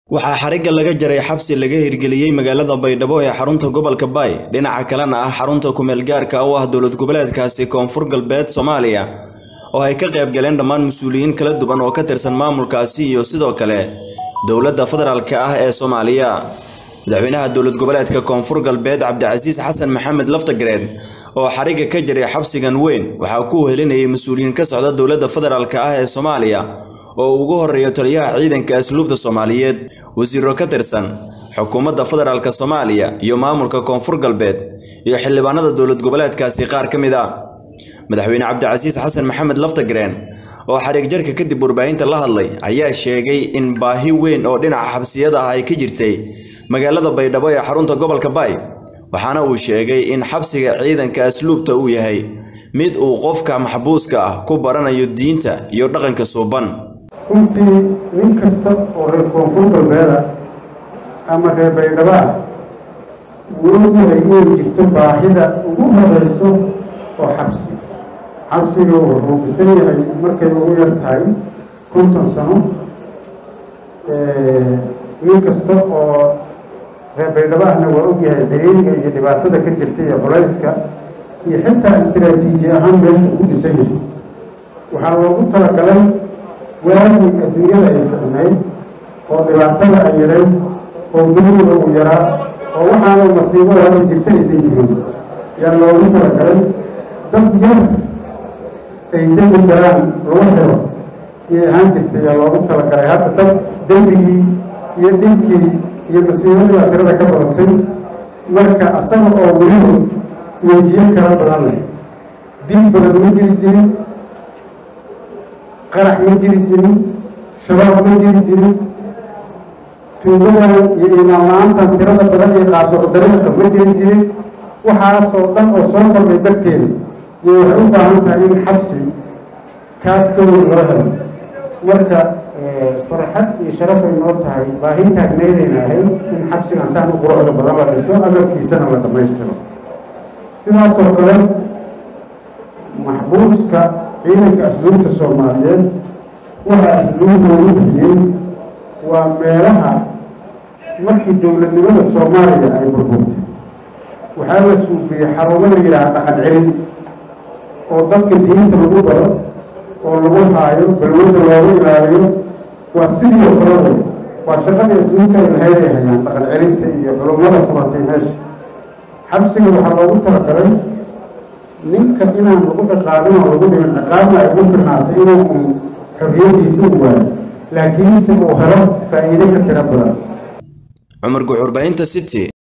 waxaa xarigga laga jaray xabsi laga hirgeliyey magaalada baydhabo ee xarunta gobolka baay dhinaca kalena ah xarunta kumeel gaarka u ah dowlad goboleedkaasi koonfur galbeed soomaaliya oo ay ka qayb galeen dhammaan mas-uuliyiin kala duwan oo ka tirsan maamulkaasi iyo sidoo kale dowladda federaalka ah ee soomaaliya madaxweynaha dowlad goboleedka koonfur galbeed cabdicasiis xasan maxamed laftagareen oo xarigga ka jaray xabsigan weyn waxaa ku helinayay mas-uuliyiin ka socda dowladda federaalka ah ee soomaaliya oo ugu horeeyo taliyaha ciidanka asluubta soomaaliyeed wasiiro ka tirsan xukuumadda federaalka soomaaliya iyo maamulka koonfur galbeed iyo xildhibaanada dowlad goboleedkaasi qaar ka mid ah madaxweyne cabdicasiis xasan maxamed laftagareen oo xariig jarka kadib warbaahinta la hadlay ayaa sheegay in baahi weyn oo dhinaca xabsiyada ah ay ka jirtay magaalada baydhabo ee xarunta gobolka baay waxaana uu sheegay in xabsiga ciidanka asluubta uu yahay mid uu qofka maxbuuska ah ku baranayo diinta iyo dhaqanka suuban runtii nin kasta oo reer koonfur galbeeda ama reer baydhabo ah wuu ogyahay inay jirto baahida ugu horeyso oo xabsi xabsiga wuxuu dhisan yahay markay ugu yar tahay konton sano nin kasta oo reer baydhabo ahna waa ogyahay xiriiriga iyo dhibaatada ka jirta iyo culayska iyo xitaa istaraatiiji ahaan meeshuu ku dhisan yahay waxaa loogu talagalay waagii adduunyada ay ficnayd oo dhibaatada ay yarayd oo duniga uu yaraa oo waxaana masiibada hadda jirta aysan jirin yaa loogu talagalay dad yar ay dembi galaan lagu xiro iyay ahaan jirtay yaa loogu talagalay hadda dad dembigii iyo dhibkii iyo masiibadii tirada ka badatay marka asaga oo weliba wejiyo kala badan leh dil badan ma jiri jirin qarax ma jiri jirin shabaab ma jiri jirin tuugadan iyo imaan la-aantan tirada badan iyo qaadooc dariiqa ma jiri jirin waxaasoo dhan oo soo kordhay darteeda iyo waxay u baahan tahay in xabsi kaas ka weyn loo helo marka farxad iyo sharaf ay noo tahay baahi taagneydayna ahayd in xabsigan saan u quruxda badan la dhiso agabkiisana la dhammaystiro sidaasoo kale maxbuuska ciidanka asluubta soomaaliyeed waxa asluub loogu bixiyey waa meelaha markii dowladnimada soomaaliya ay burburtay waxaa la suubiyey xarumo la yidhaha dhaqan celin oo dadka diinta lagu baro oo lagu haayo balwada loogu ilaaliyo waa sidii oo kalada waa shaqadii asluubta ay lahayd ay hayaan dhaqan celinta iyo culummada furatay meesha xabsiga waxaa loogu talagalay ninka inaan lagu ciqaabin oo lagu dhimin ciqaabna ay ugu firnaatay inuu un xorriyadiisa u waayo laakiinse uu helo faa'iide ka tiro badan cumar guxurbaahinta city